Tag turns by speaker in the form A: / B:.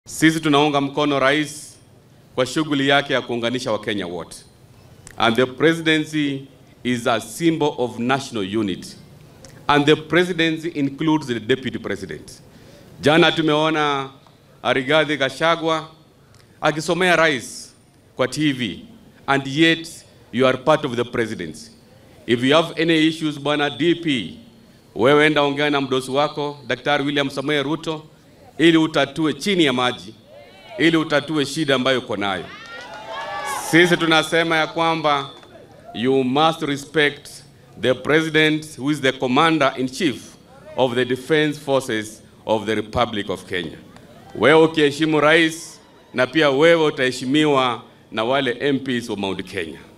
A: Sisi tunaunga mkono rais kwa shughuli yake ya kuunganisha Wakenya wote. And the presidency is a symbol of national unity. And the presidency includes the deputy president. Jana tumeona Rigathi Gachagua akisomea rais kwa TV and yet you are part of the presidency. If you have any issues, bwana DP, wewe enda ongea na mdosi wako Daktari William Samoei Ruto ili utatue chini ya maji, ili utatue shida ambayo uko nayo. Sisi tunasema ya kwamba you must respect the president who is the commander in chief of the defense forces of the Republic of Kenya. Wewe ukiheshimu rais na pia wewe utaheshimiwa na wale MPs wa Mount Kenya.